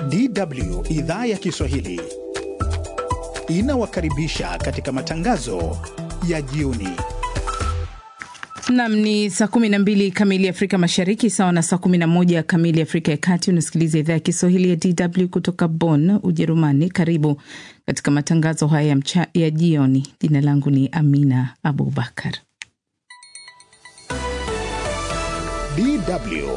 DW idhaa ya Kiswahili inawakaribisha katika matangazo ya jioni. Nam ni saa 12 kamili Afrika Mashariki, sawa na saa 11 kamili Afrika ya Kati. Unasikiliza idhaa ya Kiswahili ya DW kutoka Bonn, Ujerumani. Karibu katika matangazo haya mcha ya jioni. Jina langu ni Amina Abubakar. DW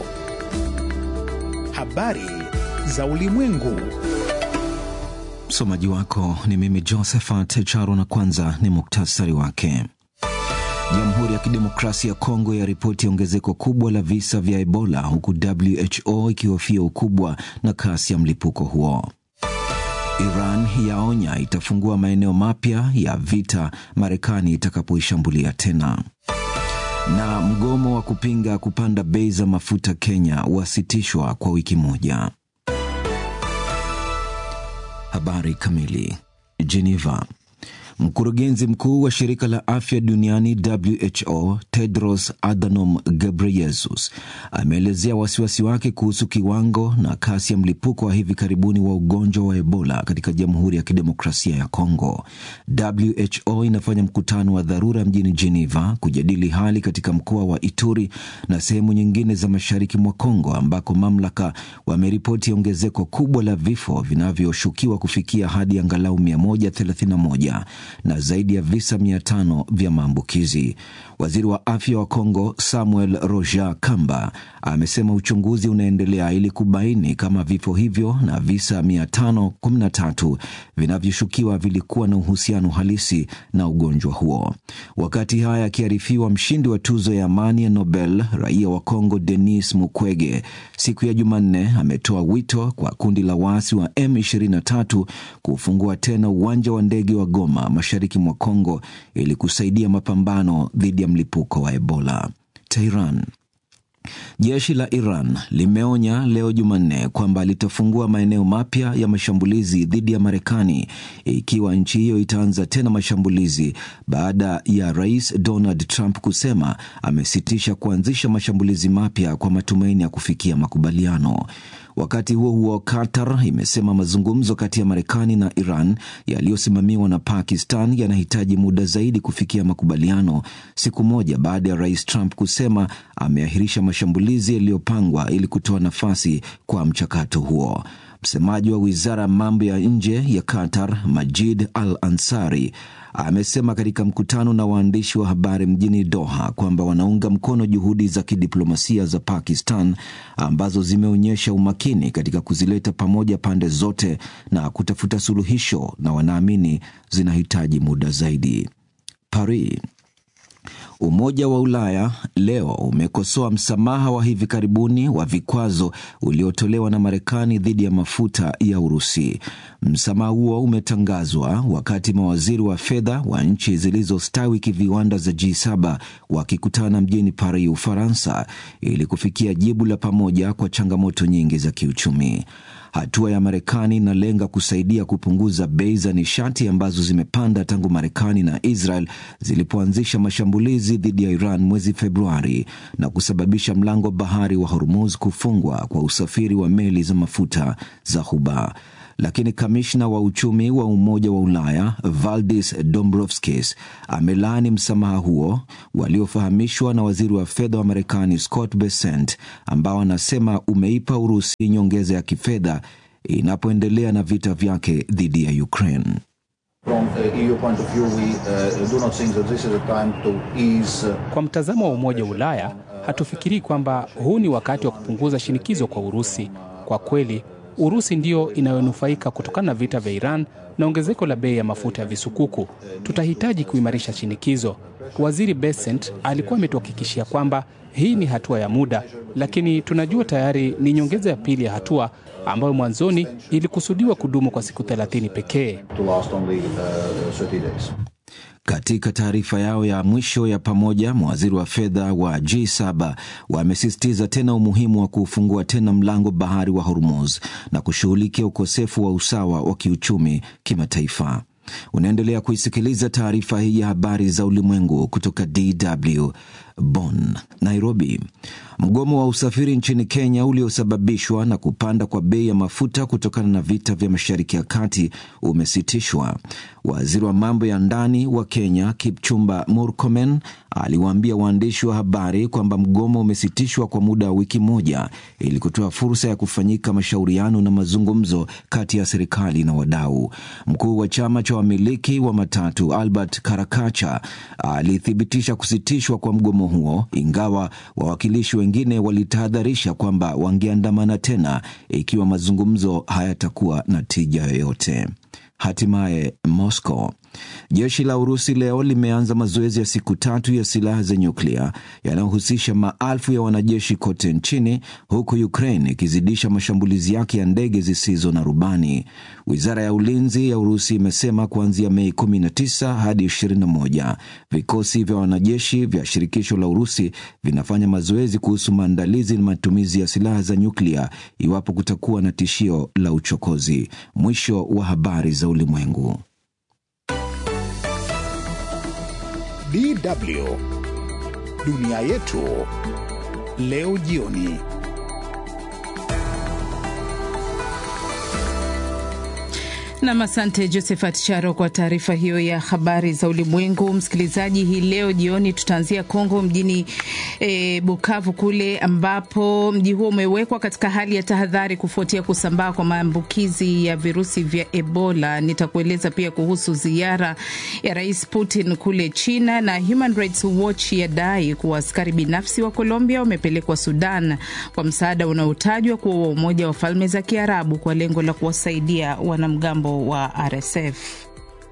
habari za ulimwengu. Msomaji wako ni mimi Josephat Charo, na kwanza ni muktasari wake. Jamhuri ya Kidemokrasia ya Kongo ya ripoti ongezeko kubwa la visa vya Ebola huku WHO ikihofia ukubwa na kasi ya mlipuko huo. Iran yaonya itafungua maeneo mapya ya vita Marekani itakapoishambulia tena. Na mgomo wa kupinga kupanda bei za mafuta Kenya wasitishwa kwa wiki moja. Habari kamili. Geneva. Mkurugenzi mkuu wa shirika la afya duniani WHO Tedros Adhanom Ghebreyesus ameelezea wasiwasi wake kuhusu kiwango na kasi ya mlipuko wa hivi karibuni wa ugonjwa wa Ebola katika Jamhuri ya Kidemokrasia ya Kongo. WHO inafanya mkutano wa dharura mjini Geneva kujadili hali katika mkoa wa Ituri na sehemu nyingine za mashariki mwa Kongo ambako mamlaka wameripoti ongezeko kubwa la vifo vinavyoshukiwa kufikia hadi angalau 131 na zaidi ya visa mia tano vya maambukizi. Waziri wa afya wa Kongo Samuel Roger Kamba amesema uchunguzi unaendelea ili kubaini kama vifo hivyo na visa 513 vinavyoshukiwa vilikuwa na uhusiano halisi na ugonjwa huo. Wakati haya akiarifiwa, mshindi wa tuzo ya amani ya Nobel raia wa Kongo Denis Mukwege siku ya Jumanne ametoa wito kwa kundi la waasi wa M23 kufungua tena uwanja wa ndege wa Goma mashariki mwa Kongo ili kusaidia mapambano dhidi ya mlipuko wa Ebola. Tehran. Jeshi la Iran limeonya leo Jumanne kwamba litafungua maeneo mapya ya mashambulizi dhidi ya Marekani ikiwa nchi hiyo itaanza tena mashambulizi baada ya Rais Donald Trump kusema amesitisha kuanzisha mashambulizi mapya kwa matumaini ya kufikia makubaliano. Wakati huo huo, Qatar imesema mazungumzo kati ya Marekani na Iran yaliyosimamiwa na Pakistan yanahitaji muda zaidi kufikia makubaliano, siku moja baada ya rais Trump kusema ameahirisha mashambulizi yaliyopangwa ili kutoa nafasi kwa mchakato huo. Msemaji wa wizara ya mambo ya nje ya Qatar, Majid Al Ansari, amesema katika mkutano na waandishi wa habari mjini Doha kwamba wanaunga mkono juhudi za kidiplomasia za Pakistan ambazo zimeonyesha umakini katika kuzileta pamoja pande zote na kutafuta suluhisho, na wanaamini zinahitaji muda zaidi. Paris. Umoja wa Ulaya leo umekosoa msamaha wa hivi karibuni wa vikwazo uliotolewa na Marekani dhidi ya mafuta ya Urusi. Msamaha huo umetangazwa wakati mawaziri wa fedha wa nchi zilizostawi kiviwanda za G7 wakikutana mjini Paris, Ufaransa, ili kufikia jibu la pamoja kwa changamoto nyingi za kiuchumi. Hatua ya Marekani inalenga kusaidia kupunguza bei za nishati ambazo zimepanda tangu Marekani na Israel zilipoanzisha mashambulizi dhidi ya Iran mwezi Februari na kusababisha mlango bahari wa Hormuz kufungwa kwa usafiri wa meli za mafuta za Ghuba. Lakini kamishna wa uchumi wa Umoja wa Ulaya Valdis Dombrovskis amelaani msamaha huo waliofahamishwa na waziri wa fedha wa Marekani Scott Bessent, ambao anasema umeipa Urusi nyongeza ya kifedha inapoendelea na vita vyake dhidi ya Ukraine. Kwa mtazamo wa Umoja wa Ulaya, hatufikirii kwamba huu ni wakati wa kupunguza shinikizo kwa Urusi. Kwa kweli Urusi ndiyo inayonufaika kutokana na vita vya Iran na ongezeko la bei ya mafuta ya visukuku. Tutahitaji kuimarisha shinikizo. Waziri Bessent alikuwa ametuhakikishia kwamba hii ni hatua ya muda, lakini tunajua tayari ni nyongeza ya pili ya hatua ambayo mwanzoni ilikusudiwa kudumu kwa siku 30 pekee. Katika taarifa yao ya mwisho ya pamoja, mawaziri wa fedha wa G7 wamesisitiza tena umuhimu wa kuufungua tena mlango bahari wa Hormuz na kushughulikia ukosefu wa usawa wa kiuchumi kimataifa. Unaendelea kuisikiliza taarifa hii ya habari za ulimwengu kutoka DW Bonn. Nairobi. Mgomo wa usafiri nchini Kenya uliosababishwa na kupanda kwa bei ya mafuta kutokana na vita vya Mashariki ya Kati umesitishwa. Waziri wa mambo ya ndani wa Kenya Kipchumba Murkomen aliwaambia waandishi wa habari kwamba mgomo umesitishwa kwa muda wa wiki moja ili kutoa fursa ya kufanyika mashauriano na mazungumzo kati ya serikali na wadau. Mkuu wa chama cha wamiliki wa matatu Albert Karakacha alithibitisha kusitishwa kwa mgomo huo, ingawa wawakilishi wengine walitahadharisha kwamba wangeandamana tena ikiwa mazungumzo hayatakuwa na tija yoyote. Hatimaye Moscow. Jeshi la Urusi leo limeanza mazoezi ya siku tatu ya silaha za nyuklia yanayohusisha maelfu ya wanajeshi kote nchini, huku Ukraine ikizidisha mashambulizi yake ya ndege zisizo na rubani. Wizara ya ulinzi ya Urusi imesema kuanzia Mei 19 hadi 21 vikosi vya wanajeshi vya shirikisho la Urusi vinafanya mazoezi kuhusu maandalizi na matumizi ya silaha za nyuklia iwapo kutakuwa na tishio la uchokozi. Mwisho wa habari za ulimwengu. DW dunia yetu leo jioni. Nam, asante Josephat Charo kwa taarifa hiyo ya habari za ulimwengu. Msikilizaji, hii leo jioni tutaanzia Kongo mjini e, Bukavu kule ambapo mji huo umewekwa katika hali ya tahadhari kufuatia kusambaa kwa maambukizi ya virusi vya Ebola. Nitakueleza pia kuhusu ziara ya Rais Putin kule China, na Human Rights Watch yadai kuwa askari binafsi wa Colombia wamepelekwa Sudan kwa msaada unaotajwa kuwa wa Umoja wa Falme za Kiarabu kwa lengo la kuwasaidia wanamgambo wa RSF.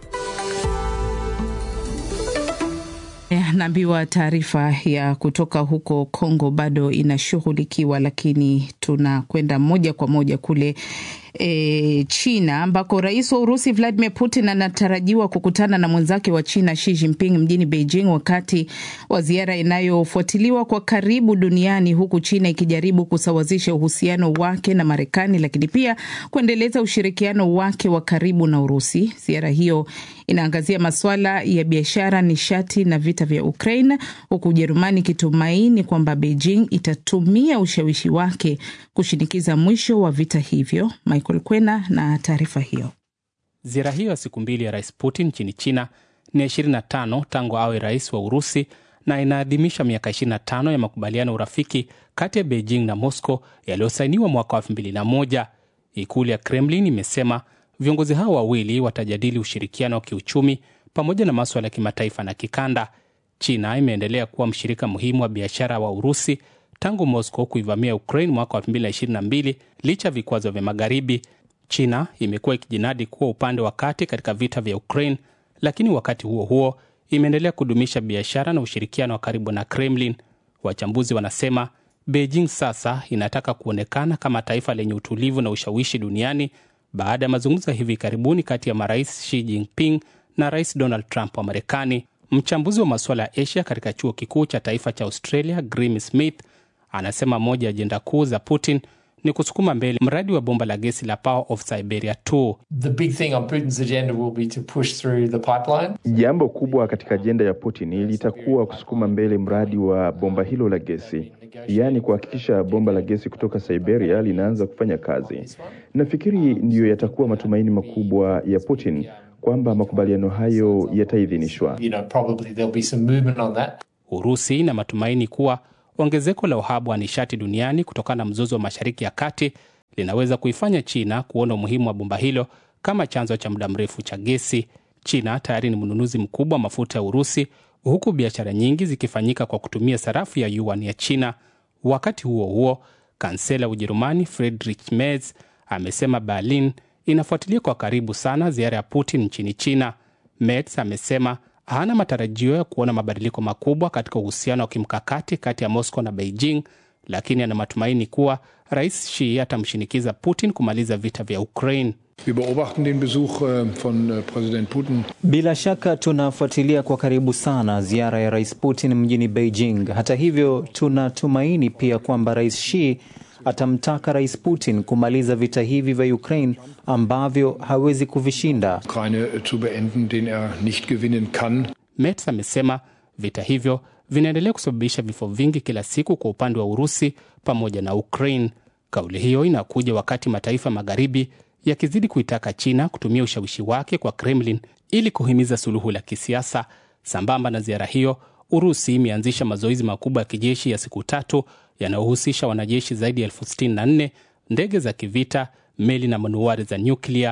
Naambiwa taarifa ya kutoka huko Kongo bado inashughulikiwa, lakini tunakwenda moja kwa moja kule e, China ambako rais wa Urusi Vladimir Putin anatarajiwa kukutana na mwenzake wa China Xi Jinping mjini Beijing wakati wa ziara inayofuatiliwa kwa karibu duniani, huku China ikijaribu kusawazisha uhusiano wake na Marekani, lakini pia kuendeleza ushirikiano wake wa karibu na Urusi. Ziara hiyo inaangazia masuala ya biashara, nishati na vita vya Ukraine, huku Ujerumani ikitumaini kwamba Beijing itatumia ushawishi wake kushinikiza mwisho wa vita hivyo. Michael Kwena na taarifa hiyo. Ziara hiyo ya siku mbili ya rais Putin nchini China ni 25 tangu awe rais wa Urusi na inaadhimisha miaka 25 ya makubaliano ya urafiki kati ya Beijing na Moscow yaliyosainiwa mwaka wa 2001. Ikulu ya Kremlin imesema viongozi hao wawili watajadili ushirikiano wa kiuchumi pamoja na maswala ya kimataifa na kikanda. China imeendelea kuwa mshirika muhimu wa biashara wa Urusi tangu Moscow kuivamia Ukraine mwaka wa 2022 licha ya vikwazo vya Magharibi. China imekuwa ikijinadi kuwa upande wa kati katika vita vya Ukraine, lakini wakati huo huo imeendelea kudumisha biashara na ushirikiano wa karibu na Kremlin. Wachambuzi wanasema Beijing sasa inataka kuonekana kama taifa lenye utulivu na ushawishi duniani baada ya mazungumzo ya hivi karibuni kati ya marais Xi Jinping na rais Donald Trump wa Marekani. Mchambuzi wa masuala ya Asia katika chuo kikuu cha taifa cha Australia, Grim Smith, anasema moja ya ajenda kuu za Putin ni kusukuma mbele mradi wa bomba la gesi la Power of Siberia 2. The big thing on Putin's agenda will be to push through the pipeline. Jambo kubwa katika ajenda ya Putin litakuwa kusukuma mbele mradi wa bomba hilo la gesi, yaani kuhakikisha bomba la gesi kutoka Siberia linaanza kufanya kazi. Nafikiri ndiyo yatakuwa matumaini makubwa ya Putin kwamba makubaliano hayo yataidhinishwa. You know, probably there'll be some movement on that. Urusi ina matumaini kuwa ongezeko la uhaba wa nishati duniani kutokana na mzozo wa Mashariki ya Kati linaweza kuifanya China kuona umuhimu wa bomba hilo kama chanzo cha muda mrefu cha gesi. China tayari ni mnunuzi mkubwa wa mafuta ya Urusi, huku biashara nyingi zikifanyika kwa kutumia sarafu ya yuan ya China. Wakati huo huo, kansela wa Ujerumani Friedrich Merz amesema Berlin inafuatilia kwa karibu sana ziara ya Putin nchini China. Merz amesema hana matarajio ya kuona mabadiliko makubwa katika uhusiano wa kimkakati kati ya Moscow na Beijing, lakini ana matumaini kuwa rais Xi atamshinikiza Putin kumaliza vita vya Ukraine. Wir beobachten den Besuch von Präsident Putin. Bila shaka tunafuatilia kwa karibu sana ziara ya rais Putin mjini Beijing. Hata hivyo, tunatumaini pia kwamba rais Xi atamtaka rais Putin kumaliza vita hivi vya Ukraine ambavyo hawezi kuvishinda. Ukraine zu beenden, den er nicht gewinnen kann. Merz amesema vita hivyo vinaendelea kusababisha vifo vingi kila siku kwa upande wa Urusi pamoja na Ukraine. Kauli hiyo inakuja wakati mataifa magharibi yakizidi kuitaka China kutumia ushawishi wake kwa Kremlin ili kuhimiza suluhu la kisiasa. Sambamba na ziara hiyo, Urusi imeanzisha mazoezi makubwa ya kijeshi ya siku tatu yanayohusisha wanajeshi zaidi ya elfu sitini na nne, ndege za kivita, meli na manuari za nyuklia.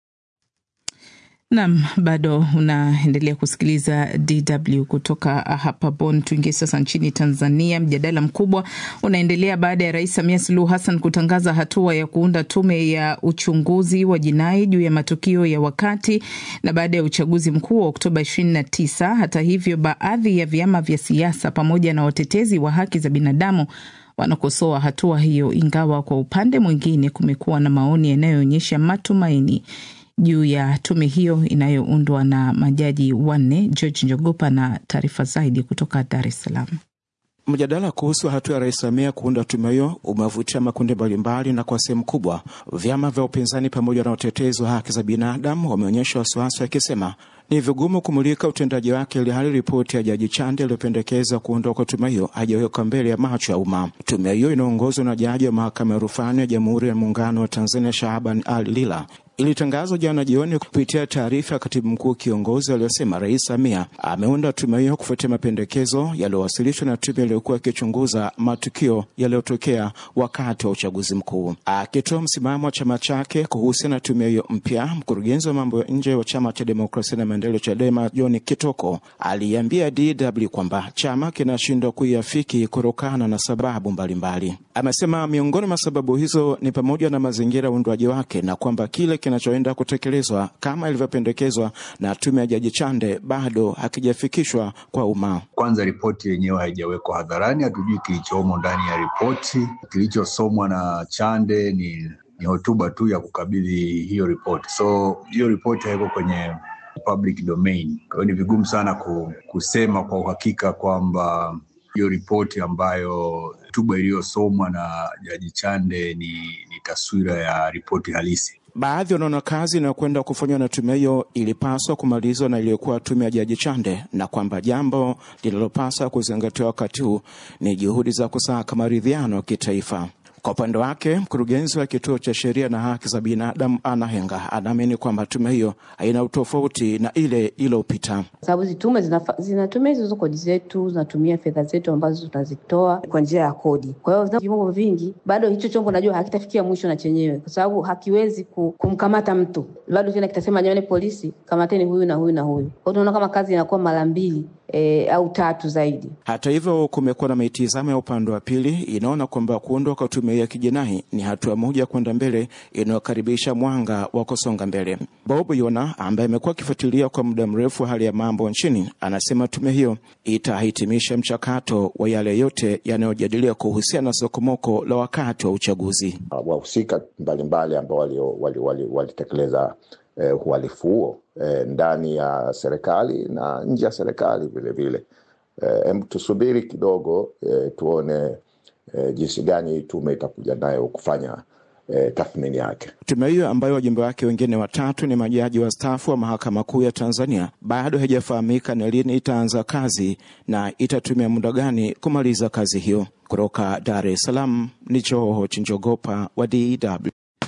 Nam, bado unaendelea kusikiliza DW kutoka hapa Bonn. Tuingie sasa nchini Tanzania. Mjadala mkubwa unaendelea baada ya Rais Samia Suluhu Hassan kutangaza hatua ya kuunda tume ya uchunguzi wa jinai juu ya matukio ya wakati na baada ya uchaguzi mkuu wa Oktoba 29. Hata hivyo, baadhi ya vyama vya siasa pamoja na watetezi wa haki za binadamu wanakosoa hatua hiyo, ingawa kwa upande mwingine kumekuwa na maoni yanayoonyesha matumaini juu ya tume hiyo inayoundwa na majaji wanne. George Njogopa na taarifa zaidi kutoka Dar es Salaam. Mjadala kuhusu hatua ya Rais Samia kuunda tume hiyo umevutia makundi mbalimbali, na kwa sehemu kubwa vyama vya upinzani pamoja na utetezi wa haki za binadamu wameonyesha wasiwasi wakisema ni vigumu kumulika utendaji wake, ili hali ripoti ya Jaji Chande iliyopendekeza kuundwa kwa tume hiyo hajawekwa mbele ya macho ya umma. Tume hiyo inaongozwa na jaji wa mahakama ya rufani ya Jamhuri ya Muungano wa Tanzania Shahaban Ali Lila ilitangazwa jana jioni kupitia taarifa ya katibu mkuu kiongozi aliyosema Rais Samia ameunda tume hiyo kufuatia mapendekezo yaliyowasilishwa na tume iliyokuwa ikichunguza matukio yaliyotokea wakati wa uchaguzi mkuu. Akitoa msimamo wa chama chake kuhusiana na tume hiyo mpya, mkurugenzi wa mambo ya nje wa chama cha demokrasia na maendeleo CHADEMA John Kitoko aliambia DW kwamba chama kinashindwa kuiafiki kutokana na sababu mbalimbali. Amesema miongoni mwa sababu hizo ni pamoja na mazingira ya uundwaji wake na kwamba kile kinachoenda kutekelezwa kama ilivyopendekezwa na tume ya Jaji Chande bado hakijafikishwa kwa umma. Kwanza, ripoti yenyewe haijawekwa hadharani, hatujui kilichomo ndani ya ripoti. Kilichosomwa na Chande ni, ni hotuba tu ya kukabidhi hiyo ripoti, so hiyo ripoti haiko kwenye public domain. Kwa hiyo ni vigumu sana kusema kwa uhakika kwamba hiyo ripoti ambayo hotuba iliyosomwa na Jaji Chande ni, ni taswira ya ripoti halisi. Baadhi wanaona kazi inayokwenda kufanywa na tume hiyo ilipaswa kumalizwa na iliyokuwa tume ya Jaji Chande, na kwamba jambo linalopaswa kuzingatiwa wakati huu ni juhudi za kusaka maridhiano ya kitaifa. Kwa upande wake mkurugenzi wa kituo cha sheria na haki za binadamu Ana Henga anaamini kwamba tume hiyo haina utofauti na ile iliyopita, sababu hizi tume zinatumia hizo kodi zetu, zinatumia fedha zetu ambazo tunazitoa kwa njia ya kodi. Kwa hiyo vyombo vingi, bado hicho chombo najua hakitafikia mwisho na chenyewe, kwa sababu hakiwezi kumkamata mtu, bado tena kitasema jamani, polisi kamateni huyu na huyu na huyu. Kwa hiyo tunaona kama kazi inakuwa mara mbili E, au tatu zaidi. Hata hivyo, kumekuwa na mitizamo ya upande wa pili inaona kwamba kuundwa kwa tume ya kijinai ni hatua moja kwenda mbele inayokaribisha mwanga wa kusonga mbele. Bob Yona ambaye amekuwa akifuatilia kwa muda mrefu hali ya mambo nchini anasema tume hiyo itahitimisha mchakato wa yale yote yanayojadiliwa kuhusiana na sokomoko la wakati wa uchaguzi. Wahusika mbalimbali ambao walitekeleza wali, wali Eh, uhalifu huo eh, ndani ya serikali na nje ya serikali vilevile. Eh, tusubiri kidogo eh, tuone eh, jinsi gani tume itakuja nayo kufanya eh, tathmini yake. Tume hiyo ambayo wajumbe wake wengine watatu ni majaji wastaafu wa mahakama kuu ya Tanzania bado haijafahamika ni lini itaanza kazi na itatumia muda gani kumaliza kazi hiyo. Kutoka Dar es Salaam ni Joho Chinjogopa wa DW.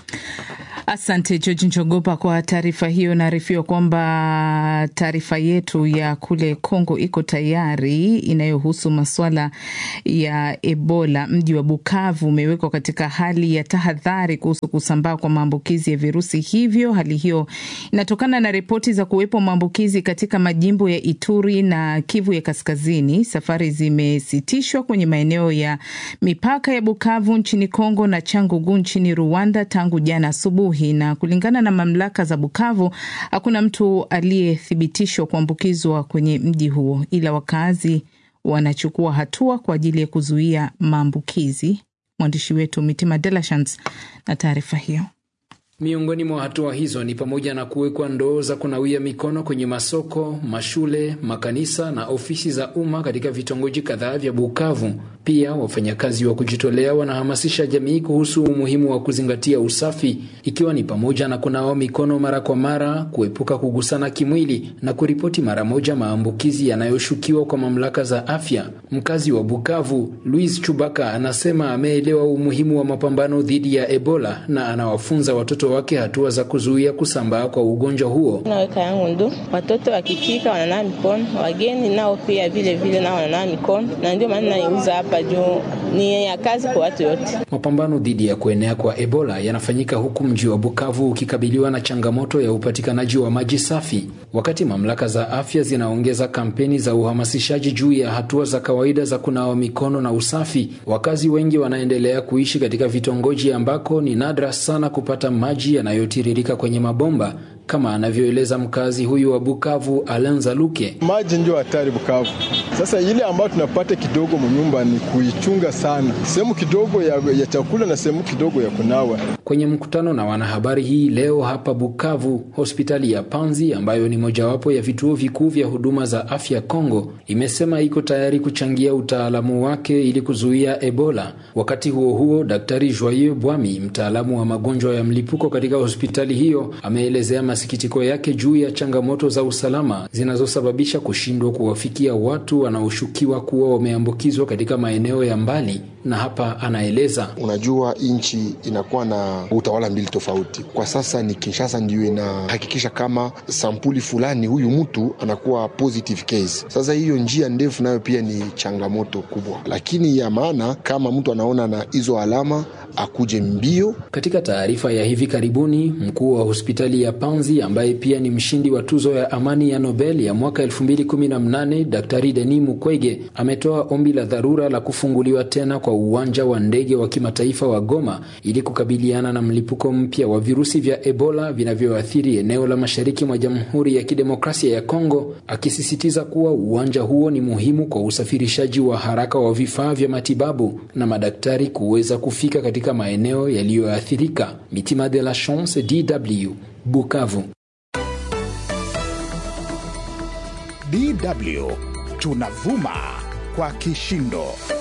Asante George Njogopa kwa taarifa hiyo. Naarifiwa kwamba taarifa yetu ya kule Kongo iko tayari, inayohusu masuala ya Ebola. Mji wa Bukavu umewekwa katika hali ya tahadhari kuhusu kusambaa kwa maambukizi ya virusi hivyo. Hali hiyo inatokana na ripoti za kuwepo maambukizi katika majimbo ya Ituri na Kivu ya Kaskazini. Safari zimesitishwa kwenye maeneo ya mipaka ya Bukavu nchini Kongo na Changugu nchini Rwanda tangu jana asubuhi na kulingana na mamlaka za Bukavu hakuna mtu aliyethibitishwa kuambukizwa kwenye mji huo, ila wakazi wanachukua hatua kwa ajili ya kuzuia maambukizi. Mwandishi wetu Mitima De La Chance na taarifa hiyo. Miongoni mwa hatua hizo ni pamoja na kuwekwa ndoo za kunawia mikono kwenye masoko, mashule, makanisa na ofisi za umma katika vitongoji kadhaa vya Bukavu. Pia wafanyakazi wa kujitolea wanahamasisha jamii kuhusu umuhimu wa kuzingatia usafi, ikiwa ni pamoja na kunawa mikono mara kwa mara, kuepuka kugusana kimwili na kuripoti mara moja maambukizi yanayoshukiwa kwa mamlaka za afya. Mkazi wa Bukavu, Louis Chubaka, anasema ameelewa umuhimu wa mapambano dhidi ya Ebola na anawafunza watoto wake hatua za kuzuia kusambaa kwa ugonjwa huo. Naweka yangu ndu watoto wakifika wananawa mikono, wageni nao pia vile vile nao wananawa mikono, na ndio maana naiuza hapa juu ni ya kazi kwa watu wote. Mapambano dhidi ya kuenea kwa Ebola yanafanyika huku mji wa Bukavu ukikabiliwa na changamoto ya upatikanaji wa maji safi, wakati mamlaka za afya zinaongeza kampeni za uhamasishaji juu ya hatua za kawaida za kunawa mikono na usafi. Wakazi wengi wanaendelea kuishi katika vitongoji ambako ni nadra sana kupata maji yanayotiririka kwenye mabomba kama anavyoeleza mkazi huyu wa Bukavu Alanza Luke. Maji ndio hatari Bukavu. Sasa ile ambayo tunapata kidogo mnyumba ni kuichunga sana, sehemu kidogo ya, ya chakula na sehemu kidogo ya kunawa. Kwenye mkutano na wanahabari hii leo hapa Bukavu, hospitali ya Panzi ambayo ni mojawapo ya vituo vikuu vya huduma za afya Kongo imesema iko tayari kuchangia utaalamu wake ili kuzuia Ebola. Wakati huo huo, Daktari Joyeux Bwami, mtaalamu wa magonjwa ya mlipuko katika hospitali hiyo, ameelezea masikitiko yake juu ya changamoto za usalama zinazosababisha kushindwa kuwafikia watu wanaoshukiwa kuwa wameambukizwa katika maeneo ya mbali, na hapa anaeleza. Unajua, nchi inakuwa na utawala mbili tofauti. Kwa sasa ni Kinshasa ndiyo inahakikisha kama sampuli fulani huyu mtu anakuwa positive case. Sasa hiyo njia ndefu nayo pia ni changamoto kubwa, lakini ya maana kama mtu anaona na hizo alama akuje mbio. Katika taarifa ya hivi karibuni, mkuu wa hospitali ya Panzi ambaye pia ni mshindi wa tuzo ya amani ya Nobel ya mwaka 2018 Daktari Denis Mukwege ametoa ombi la dharura la kufunguliwa tena kwa uwanja wa ndege wa kimataifa wa Goma ili kukabiliana na mlipuko mpya wa virusi vya Ebola vinavyoathiri eneo la mashariki mwa Jamhuri ya Kidemokrasia ya Kongo, akisisitiza kuwa uwanja huo ni muhimu kwa usafirishaji wa haraka wa vifaa vya matibabu na madaktari kuweza kufika katika maeneo yaliyoathirika. Mitima de la Chance, DW, Bukavu. DW tunavuma kwa kishindo.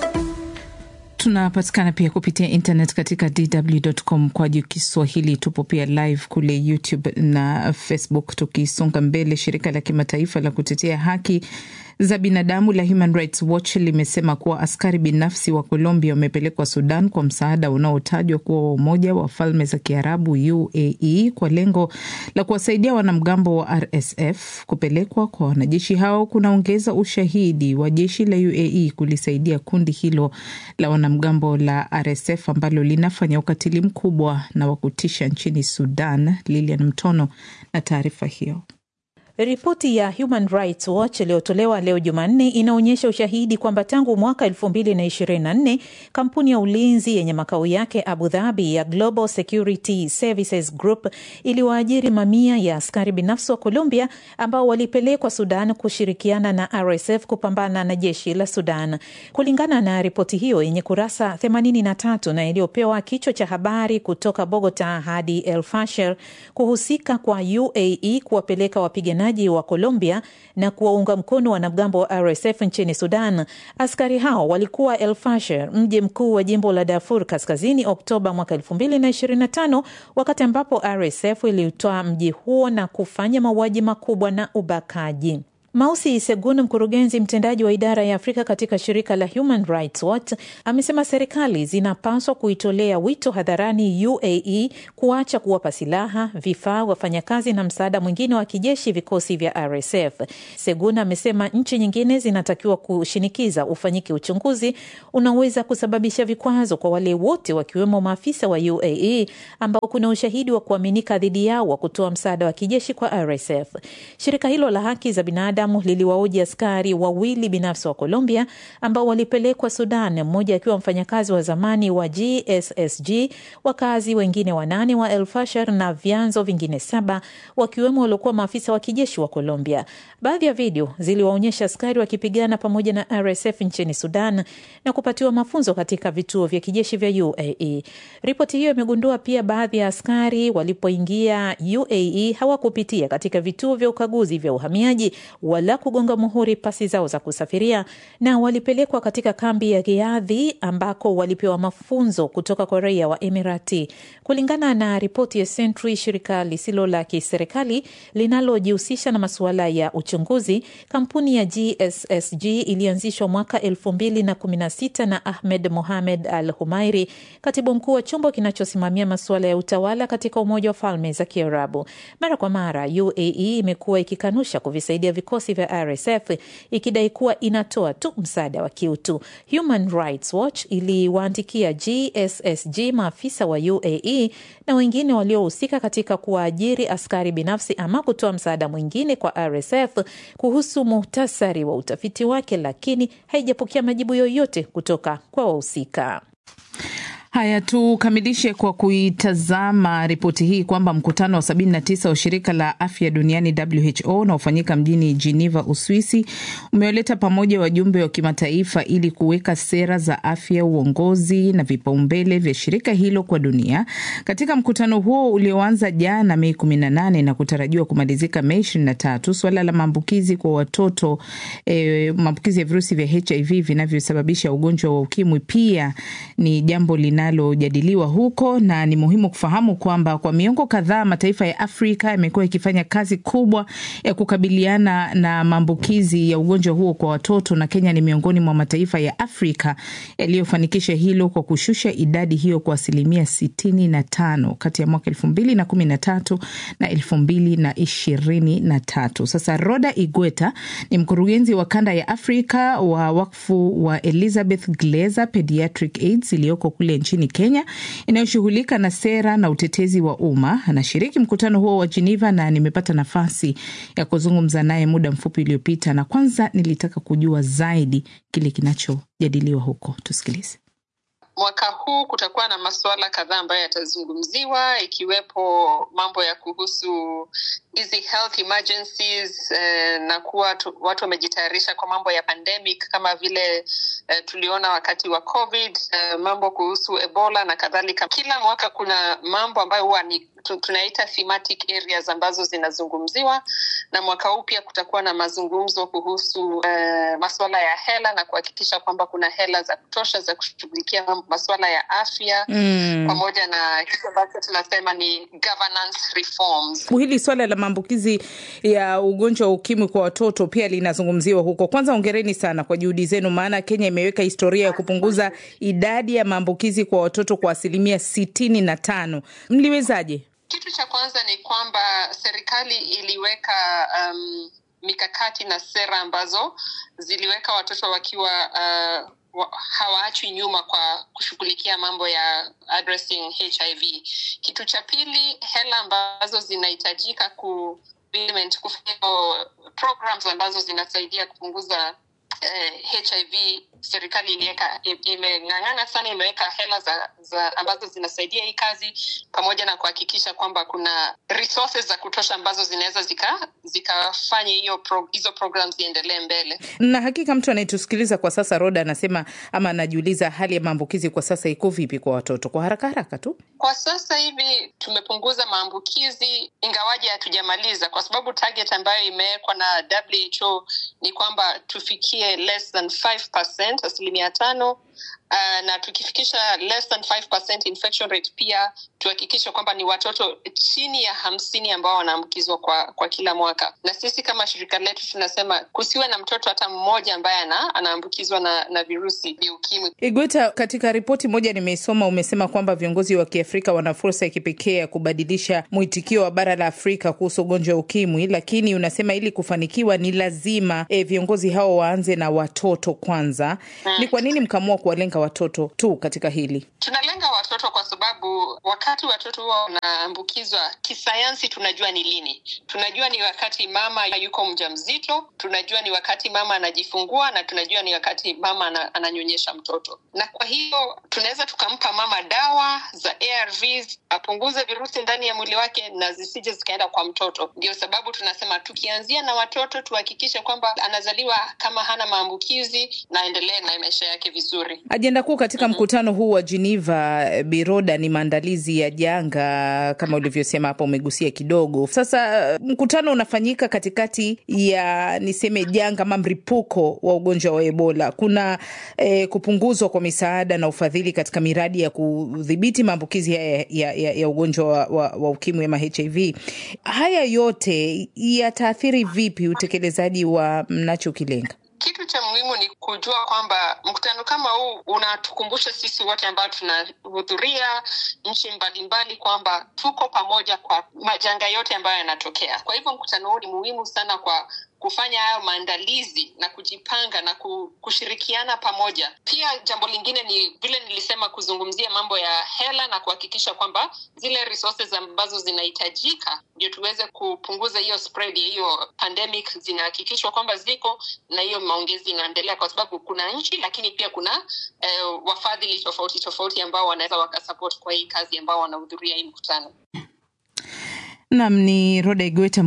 Tunapatikana pia kupitia internet katika dw.com kwa juu Kiswahili. Tupo pia live kule YouTube na Facebook. Tukisonga mbele, shirika la kimataifa la kutetea haki za binadamu la Human Rights Watch limesema kuwa askari binafsi wa Colombia wamepelekwa Sudan kwa msaada unaotajwa kuwa wa Umoja wa Falme za Kiarabu UAE kwa lengo la kuwasaidia wanamgambo wa RSF. Kupelekwa kwa wanajeshi hao kunaongeza ushahidi wa jeshi la UAE kulisaidia kundi hilo la wanamgambo la RSF ambalo linafanya ukatili mkubwa na wa kutisha nchini Sudan. Lilian Mtono na taarifa hiyo. Ripoti ya Human Rights Watch iliyotolewa leo Jumanne inaonyesha ushahidi kwamba tangu mwaka 2024 kampuni ya ulinzi yenye makao yake Abu Dhabi ya Global Security Services Group iliwaajiri mamia ya askari binafsi wa Colombia ambao walipelekwa Sudan kushirikiana na RSF kupambana na jeshi la Sudan. Kulingana na ripoti hiyo yenye kurasa 83 na iliyopewa kichwa cha habari kutoka Bogota hadi El Fasher, kuhusika kwa UAE kuwapeleka wapiganaji wa Colombia na kuwaunga mkono wanamgambo wa RSF nchini Sudan. Askari hao walikuwa El Fasher, mji mkuu wa jimbo la Darfur Kaskazini, Oktoba mwaka 2025 wakati ambapo RSF ilitoa mji huo na kufanya mauaji makubwa na ubakaji. Mausi Segun, mkurugenzi mtendaji wa idara ya Afrika katika shirika la Human Rights Watch, amesema serikali zinapaswa kuitolea wito hadharani UAE kuacha kuwapa silaha, vifaa, wafanyakazi na msaada mwingine wa kijeshi vikosi vya RSF. Segun amesema nchi nyingine zinatakiwa kushinikiza ufanyike uchunguzi unaweza kusababisha vikwazo kwa wale wote wakiwemo maafisa wa UAE ambao kuna ushahidi wa kuaminika dhidi yao wa kutoa msaada wa kijeshi kwa RSF. Shirika hilo la haki za binadamu kibinadamu liliwaoji askari wawili binafsi wa Colombia ambao walipelekwa Sudan, mmoja akiwa mfanyakazi wa zamani wa GSSG, wakazi wengine wanane wa El Fasher na vyanzo vingine saba wakiwemo waliokuwa maafisa wa kijeshi wa Colombia. Baadhi ya video ziliwaonyesha askari wakipigana pamoja na RSF nchini Sudan na kupatiwa mafunzo katika vituo vya kijeshi vya UAE. Ripoti hiyo imegundua pia baadhi ya askari walipoingia UAE hawakupitia katika vituo vya ukaguzi vya uhamiaji wala kugonga muhuri pasi zao za kusafiria, na walipelekwa katika kambi ya Riadhi ambako walipewa mafunzo kutoka kwa raia wa Emirati. Kulingana na ripoti ya Sentry, shirika lisilo la kiserikali linalojihusisha na masuala ya uchunguzi, kampuni ya GSSG ilianzishwa mwaka 2016 na Ahmed Mohamed Al Humairi, katibu mkuu wa chombo kinachosimamia masuala ya utawala katika Umoja wa Falme za Kiarabu. Mara kwa mara UAE imekuwa ikikanusha kuvisaidia vikosi vya RSF ikidai kuwa inatoa tu msaada wa kiutu. Human Rights Watch iliwaandikia GSSG maafisa wa UAE na wengine waliohusika katika kuwaajiri askari binafsi ama kutoa msaada mwingine kwa RSF kuhusu muhtasari wa utafiti wake, lakini haijapokea majibu yoyote kutoka kwa wahusika. Haya, tukamilishe kwa kuitazama ripoti hii kwamba mkutano wa 79 wa shirika la afya duniani WHO unaofanyika mjini Geneva, Uswisi, umewaleta pamoja wajumbe wa kimataifa ili kuweka sera za afya, uongozi na vipaumbele vya shirika hilo kwa dunia. Katika mkutano huo ulioanza jana Mei 18 na kutarajiwa kumalizika Mei 23, suala la maambukizi kwa watoto eh, maambukizi ya virusi vya HIV vinavyosababisha ugonjwa wa ukimwi pia ni jambo lina linalojadiliwa huko, na ni muhimu kufahamu kwamba kwa miongo kadhaa mataifa ya Afrika yamekuwa yakifanya kazi kubwa ya kukabiliana na maambukizi ya ugonjwa huo kwa watoto, na Kenya ni miongoni mwa mataifa ya Afrika yaliyofanikisha hilo kwa kushusha idadi hiyo kwa asilimia sitini na tano kati ya mwaka elfu mbili na kumi na tatu na elfu mbili na ishirini na tatu. Sasa Roda Igweta ni mkurugenzi wa kanda ya Afrika wa wakfu wa Elizabeth Glaser Pediatric AIDS iliyoko kule nchini Kenya inayoshughulika na sera na utetezi wa umma. Anashiriki mkutano huo wa Geneva na nimepata nafasi ya kuzungumza naye muda mfupi uliopita, na kwanza nilitaka kujua zaidi kile kinachojadiliwa huko. Tusikilize. Mwaka huu kutakuwa na masuala kadhaa ambayo yatazungumziwa ikiwepo mambo ya kuhusu hizi health emergencies eh, na kuwa tu, watu wamejitayarisha kwa mambo ya pandemic kama vile eh, tuliona wakati wa covid eh, mambo kuhusu ebola na kadhalika. Kila mwaka kuna mambo ambayo huwa ni tunaita thematic areas ambazo zinazungumziwa, na mwaka huu pia kutakuwa na mazungumzo kuhusu eh, masuala ya hela na kuhakikisha kwamba kuna hela za kutosha za kushughulikia masuala ya afya mm, pamoja na kitu ambacho tunasema ni governance reforms. Hili swala la maambukizi ya ugonjwa wa ukimwi kwa watoto pia linazungumziwa huko. Kwanza ongereni sana kwa juhudi zenu, maana Kenya imeweka historia ya kupunguza idadi ya maambukizi kwa watoto kwa asilimia sitini na tano. Mliwezaje? Kitu cha kwanza ni kwamba serikali iliweka um, mikakati na sera ambazo ziliweka watoto wakiwa uh, hawaachwi nyuma kwa kushughulikia mambo ya addressing HIV. Kitu cha pili, hela ambazo zinahitajika ku kufanya programs ambazo zinasaidia kupunguza eh, HIV serikali iliweka imeng'ang'ana sana, imeweka hela za, za ambazo zinasaidia hii kazi, pamoja na kuhakikisha kwamba kuna resources za kutosha ambazo zinaweza zikafanya zika hiyo pro, hizo programs ziendelee mbele. Na hakika mtu anayetusikiliza kwa sasa, Roda anasema ama anajiuliza hali ya maambukizi kwa sasa iko vipi kwa watoto? Kwa haraka haraka tu, kwa sasa hivi tumepunguza maambukizi, ingawaje hatujamaliza, kwa sababu target ambayo imewekwa na WHO ni kwamba tufikie less than 5% asilimia tano uh, na tukifikisha less than 5% infection rate pia tuhakikishe kwamba ni watoto chini ya hamsini ambao wanaambukizwa kwa, kwa kila mwaka na sisi kama shirika letu tunasema kusiwe na mtoto hata mmoja ambaye ana, anaambukizwa na, na virusi vya ukimwi igweta katika ripoti moja nimeisoma umesema kwamba viongozi wa kiafrika wana fursa ya kipekee ya kubadilisha mwitikio wa bara la afrika kuhusu ugonjwa wa ukimwi lakini unasema ili kufanikiwa ni lazima e, viongozi hao waanze na watoto kwanza hmm. ni kwa nini mkaamua kuwalenga watoto tu katika hili tunalenga watoto watoto kwa sababu wakati watoto huwa wanaambukizwa kisayansi, tunajua ni lini. Tunajua ni wakati mama yuko mjamzito, tunajua ni wakati mama anajifungua, na tunajua ni wakati mama ana, ananyonyesha mtoto. Na kwa hiyo tunaweza tukampa mama dawa za ARVs apunguze virusi ndani ya mwili wake na zisije zikaenda kwa mtoto. Ndio sababu tunasema tukianzia na watoto tuhakikishe kwamba anazaliwa kama hana maambukizi na aendelee na maisha yake vizuri. Ajenda kuu katika mkutano huu wa Geneva Biroda ni maandalizi ya janga kama ulivyosema hapo, umegusia kidogo. Sasa mkutano unafanyika katikati ya niseme janga ama mripuko wa ugonjwa wa Ebola. Kuna eh, kupunguzwa kwa misaada na ufadhili katika miradi ya kudhibiti maambukizi ya, ya, ya, ya ugonjwa wa, wa, wa ukimwi ama HIV. Haya yote yataathiri vipi utekelezaji wa mnachokilenga? Kitu cha muhimu ni kujua kwamba mkutano kama huu unatukumbusha sisi wote ambao tunahudhuria nchi mbalimbali kwamba tuko pamoja kwa majanga yote ambayo yanatokea. Kwa hivyo mkutano huu ni muhimu sana kwa kufanya hayo maandalizi na kujipanga na kushirikiana pamoja. Pia jambo lingine ni vile nilisema, kuzungumzia mambo ya hela na kuhakikisha kwamba zile resources ambazo zinahitajika ndio tuweze kupunguza hiyo spread ya hiyo pandemic zinahakikishwa kwamba ziko na hiyo maongezi inaendelea, kwa sababu kuna nchi lakini pia kuna eh, wafadhili tofauti tofauti ambao wanaweza wakasupport kwa hii kazi ambao wanahudhuria hii mkutano. Nam ni Roda Igweta,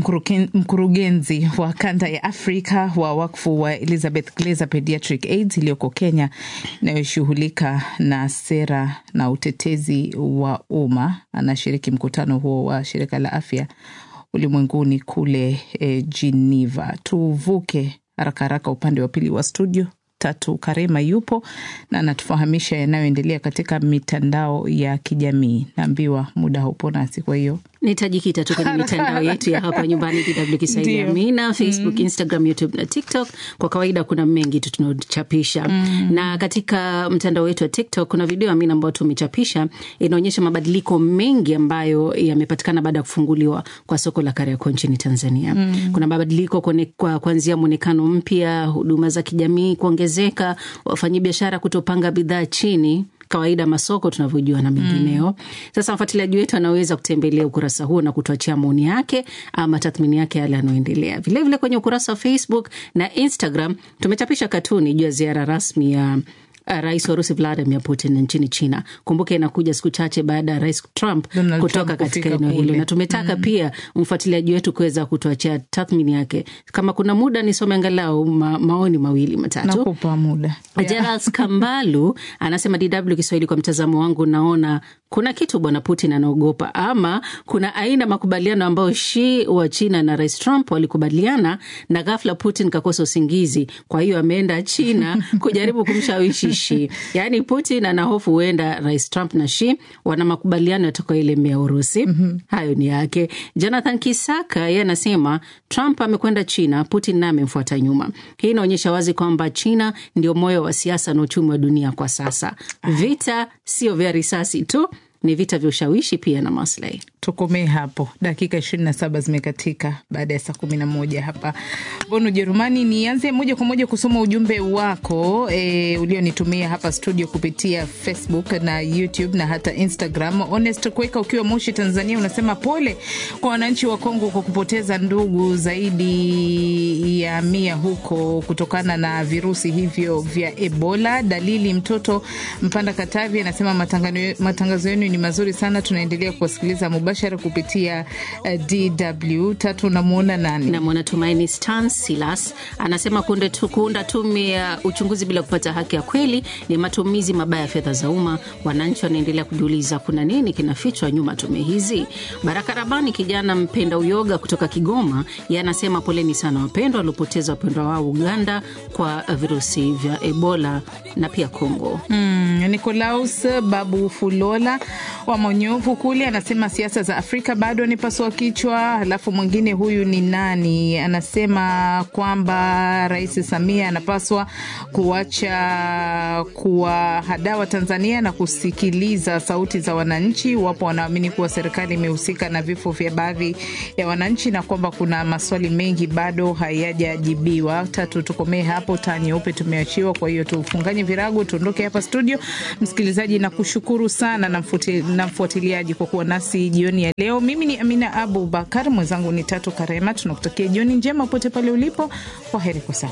mkurugenzi wa kanda ya Afrika wa wakfu wa Elizabeth Glaser Pediatric AIDS iliyoko Kenya, inayoshughulika na sera na utetezi wa umma. Anashiriki mkutano huo wa shirika la afya ulimwenguni kule eh, Geneva. Tuvuke haraka haraka upande wa pili wa studio. Tatu Karema yupo na anatufahamisha yanayoendelea katika mitandao ya kijamii. Naambiwa muda haupo nasi, kwa hiyo nitajikita tu kwenye mitandao yetu ya hapa nyumbani DW Kiswahili Amina, Facebook, mm. Instagram, YouTube na TikTok. Kwa kawaida kuna mengi tu tunaochapisha mm. na katika mtandao wetu wa TikTok kuna video Amina ambayo tumechapisha inaonyesha mabadiliko mengi ambayo yamepatikana baada ya kufunguliwa kwa soko la Kariakoo nchini Tanzania. mm. kuna mabadiliko kwa kuanzia mwonekano mpya, huduma za kijamii kuongezeka, wafanyabiashara kutopanga bidhaa chini kawaida masoko tunavyojua na mengineo. Mm. Sasa mfuatiliaji wetu anaweza kutembelea ukurasa huo na kutuachia maoni yake ama tathmini yake yale yanayoendelea. Vilevile kwenye ukurasa wa Facebook na Instagram tumechapisha katuni juu ya ziara rasmi ya Rais wa Urusi Vladimir Putin nchini China. Kumbuka inakuja siku chache baada ya Rais Trump Donald kutoka Trump katika kufika eneo hilo, kule. na tumetaka Mm. pia mfuatiliaji wetu kuweza kutuachia tathmini yake. Kama kuna muda nisome angalau ma, maoni mawili matatu. nakupa muda Gerald Kambalu anasema DW Kiswahili, kwa mtazamo wangu naona kuna kitu bwana Putin anaogopa, ama kuna aina makubaliano ambayo Xi wa China na rais Trump walikubaliana, na ghafla Putin kakosa usingizi, kwa hiyo ameenda China kujaribu kumshawishi Xi. Yaani Putin ana hofu huenda rais Trump na Xi wana makubaliano yatakayoelemea Urusi. Hayo ni yake. Jonathan Kisaka yeye anasema Trump amekwenda China, Putin naye amemfuata nyuma. Hii inaonyesha wazi kwamba China ndio moyo wa siasa na uchumi wa dunia kwa sasa. Vita sio vya risasi tu, ni vita vya ushawishi pia na maslahi. tukomee hapo. Dakika ishirini na saba zimekatika baada ya saa kumi na moja hapa Bonn, Ujerumani. Nianze moja kwa moja kusoma ujumbe wako e, ulionitumia hapa studio kupitia Facebook na YouTube na hata Instagram. Honest Kweka ukiwa Moshi, Tanzania, unasema pole kwa wananchi wa Kongo kwa kupoteza ndugu zaidi ya mia huko kutokana na virusi hivyo vya Ebola. Dalili mtoto Mpanda Katavi anasema matangano- matangazo yenu ni mazuri sana, tunaendelea kuwasikiliza mubashara kupitia uh, DW. Tatu, namwona nani? Namwona Tumaini Stan Silas anasema kunde tu, kuunda tume ya uchunguzi bila kupata haki ya kweli ni matumizi mabaya ya fedha za umma. Wananchi wanaendelea kujiuliza kuna nini kinafichwa nyuma ya tume hizi. Baraka Rabani, kijana mpenda uyoga kutoka Kigoma, yeye anasema poleni sana wapendwa waliopoteza wapendwa wao Uganda kwa virusi vya Ebola na pia Kongo. Mm, Nicolaus Babu Fulola wa Monyovu kule anasema siasa siasa za Afrika bado ni pasua kichwa. Halafu mwingine huyu ni nani, anasema kwamba Rais Samia anapaswa kuacha kuwahadawa Tanzania na kusikiliza sauti za wananchi. Wapo wanaamini kuwa serikali imehusika na vifo vya baadhi ya wananchi na kwamba kuna maswali mengi bado hayajajibiwa. Tatu, tukomee hapo. Taa nyeupe tumeachiwa, kwa hiyo tufunganye virago tuondoke hapa studio. Msikilizaji, nakushukuru sana na mfuti- na mfuatiliaji kwa kuwa nasi jioni ya leo. Mimi ni Amina Abu Bakar, mwenzangu ni Tatu Karema. Tunakutakia jioni njema pote pale ulipo. Kwa heri kwa sasa.